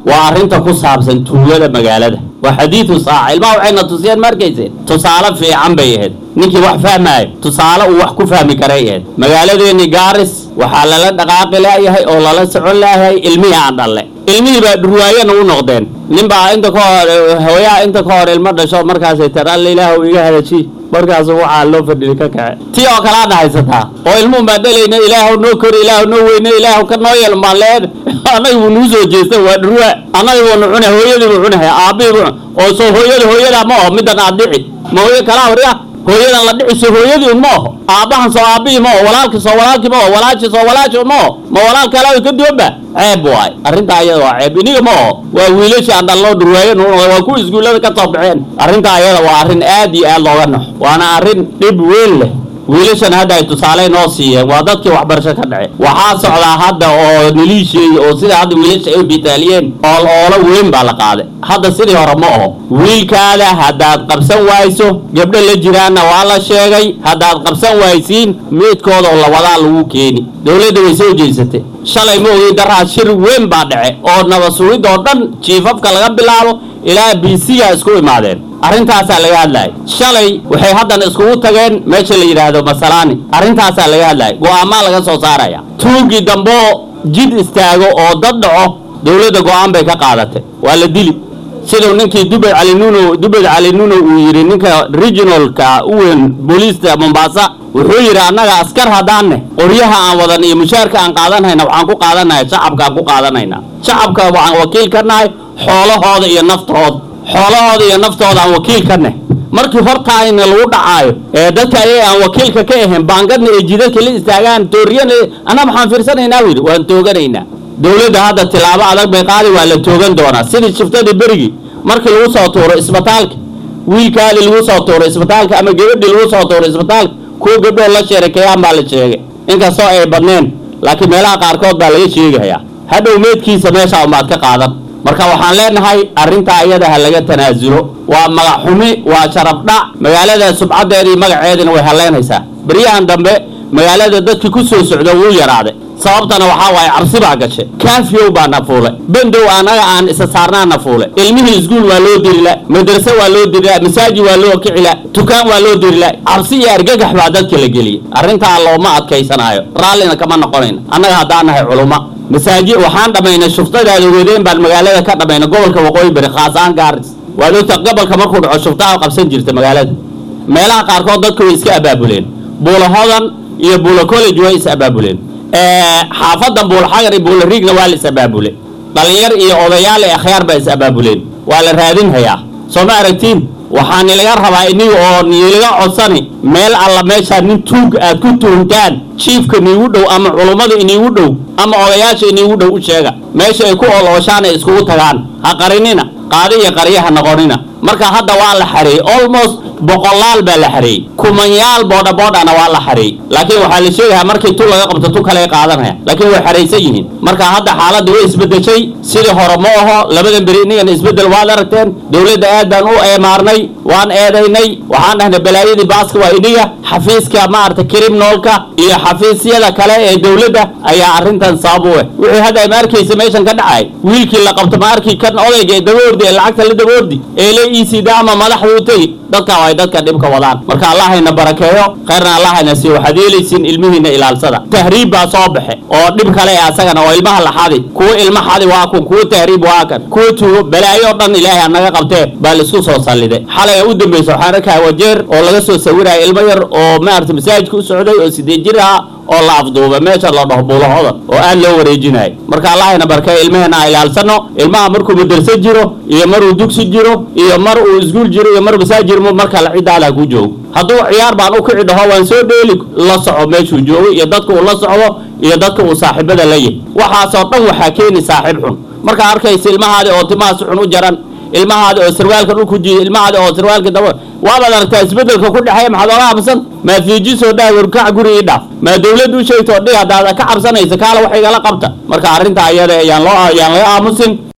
waa arrinta ku saabsan tuugada magaalada waa xadiidu saaca ilmaha waxayna tusiyeen ma arkayseen tusaale fiican bay ahayd ninkii wax fahmaayo tusaale uu wax ku fahmi karay ahayd magaaladeennii gaaris waxaa lala dhaqaaqi laayahay oo lala socon laayahay ilmihii aan dhalle ilmihii baa dhurwaayana u noqdeen nin baa inta ka hor hooyaha inta ka hor ilmo dhasho markaasay tir alla ilaah iga hadaji markaasu waxaa loo fadhiyay ka kace tii oo kale aad haysataa oo ilmuhu baan dhalayna ilaahu noo kori ilaahu noo weyne ilaahu ka noo yeel baan leen annaga buu nuu soo jeesta waa dhurwaa annaga buunu cunay hooyadii buu cunaya aabbihii buu oo soo hooyada hooyadaa ma oho middan aad dhici ma hooyo kalaa horiya hooyadan la dhici soo hooyadii un ma oho aabbahan soo aabbihii ma oho walaalkii soo walaalkii ma oho walaashi soo walaashi un ma oho ma walaal kalaa ka duwanba ceeb waay arrintaa ayada waa ceeb iniga ma oho waa wiilashi aan dhalloo dhurwaayo nuu noqday waa kuwa iskuullada ka soo baxeen arrintaa ayada waa arrin aad iyo aad looga naxo waana arrin dhib weyn leh wiilashan hadda ay tusaale noo siiyeen waa dadkii waxbarasho ka dhace waxaa socdaa hadda oo naliisheey oo sida hadda wiilasha ay u bitaaliyeen ool oolo weyn baa la qaaday hadda sidii hore ma oho wiilkaada haddaad qabsan wayso gabdho la jiraanna waa la sheegay haddaad qabsan waysiin meydkooda oo lawadaa lagu keeni dowladda way soo jeysatay shalay ma ogey daraa shir weyn baa dhace oo nabad sugid oo dhan jiifafka laga bilaabo ilaa bisiga isku imaadeen arrintaasaa laga hadlayay shalay waxay haddana iskugu tageen meesha la yidhaahdo masalaani arrintaasaa laga hadlayay go'aamaa laga soo saaraya tuugii damboo jid istaago oo dad dhaco dowladda go'aan bay ka qaadatay waa la dili siduu ninkii dubed cali nuno dubed cali nuno uu yidhi ninka regionalka u weyn booliista mombasa wuxuu yidhi annaga askar haddaanne qoryaha aan wadan iyo mushaarka aan qaadanhayna waxaan ku qaadanaya shacabkaan ku qaadanayna shacabka waxaan wakiil ka nahay xoolahooda iyo naftooda xoolahooda iyo naftooda aan wakiil ka nahy markii hortaayna lagu dhacaayo ee dadka ayaga aan wakiilka ka ahayn baangadna ee jidadka la istaagaan tooriyana anaa maxaan fiirsanaynaa wili waan tooganaynaa dowladda hadda tilaabo adag bay qaadi waa la toogan doonaa sidii shiftadii berigii markii lagu soo tuuro isbitaalka wiilkaadii lagu soo tuuro isbitaalka ama gabadhii lagu soo tuuro isbitaalka kuwa gabdhoo la sheerakeyaan baa la sheegay inkastoo ay badneen laakiin meelaha qaarkood baa laga sheegayaa hadhow meedkiisa meeshaa umaad ka qaadan marka waxaan leenahay arrintaa iyada ha laga tanaasulo waa magac xumi waa sharafdhac magaalada subcaddeedii magaceediina way haleynaysaa beryahan dambe magaalada dadkii ku soo socda wuu yaraaday sababtana waxaa waaye cabsi baa gashay kaafiyow baa na fuulay bandow annaga aan isa saarnaa na fuulay ilmihii iskuul waa loo dirila madrase waa loo dirila masaajid waa loo kicila tukaan waa loo dirila cabsi iyo argagax baa dadka la geliyey arrintaa looma adkaysanaayo raallina kama noqonayna annaga haddaan nahay culumma masaajid waxaan dhammaynay shuftadaada wadeen baan magaalada ka dhammaynay gobolka waqooyi bari khaas ahaan gaaris waad ogta gobolka markuu dhaco shuftaa qabsan jirta magaalada meelaha qaarkood dadku way iska abaabuleen buulo hodan iyo buulo college way is abaabuleen xaafadan buulo xagar iyo buulo riigna waa la is abaabule dhalinyar iyo odayaal ee akhyaar baa is abaabuleen waa la raadinhayaa soo ma aragtiin waxaa nilaga rabaa iniga oo nilaga codsani meel alla meeshaa nin tuug aad ku tuhuntaan jiifka niigu dhow ama culummada iniigu dhow ama odayaasha iniigu dhow u sheega meesha ay ku olooshaan ay iskugu tagaan ha qarinina qaadi iyo qarya ha noqonina marka hadda waa la xareeyey almost boqolaal baa la xareeyey kumanyaal boodha boodhana waa la xareeyey laakiin waxaa la sheegayaa markii tu laga qabto tu kale qaadanaya laakiin way xaraysan yihiin marka hadda xaaladda way isbedeshay sidii hore ma aho labadan beri inigana isbedel waad aragteen dowladda aad baan u eemaarnay waan eedaynay waxaan dhahnay balaayadii baaska waa iniga xafiiska maarata criminalka iyo xafiisyada kale ee dowladda ayaa arrintan sabab u eh wixii hadda ma arkaysa meeshan ka dhacay wiilkii la qabto ma arki kan odayga ee daboordi ee lacagta la daboordi ee la iisida ama madaxda u tegi dadka ay dadka dhibka wadaan marka allahayna barakeeyo khayrna allahayna siiyo waxaad yeelaysiin ilmihiina ilaalsada tahriib baa soo baxe oo dhib kale asagana oo ilmaha la xadi kuwa ilma xadi waa kun kuwa tahriib waa kan kuwa tuugo balaayo o dhan ilaahay anaga qabtee baa laisku soo salliday xalay u dambaysa waxaan arkaa wajeer oo laga soo sawiraya ilmo yar oo maarata masaajidka u socday oo sideed jir ah oo la afduuba meesha la dhaho buulahodan oo aad loo wareejinayo marka allahayna barkee ilmaheenna a ilaalsano ilmaha markuu madarso jiro iyo maruu dugsi jiro iyo mar uu iskuul jiro iyo mar masaajir marka la cidaala ku joogo hadduu ciyaar baan u kici dhaho waan soo dheeli la soco meeshuu joogo iyo dadka uu la socdo iyo dadka uu saaxiibada la yahy waxaasoo dhan waxaa keeni saaxiib xun markaa arkaysa ilmahaadi oo timaha si xun u jaran ilmahaadi oo sarwaalka dhulku jiiya ilmahaadi oo sarwaalka daba waabaad aragtaa isbedelka ku dhexeeya maxaad ola habsan maa fiijisoo dhaah warkac guri ii dhaaf maa dawladdu u sheegto dhig haddaad ka cabsanaysa kaala wax igala qabta marka arrinta ayada ayaan loo ayaan laga aamusin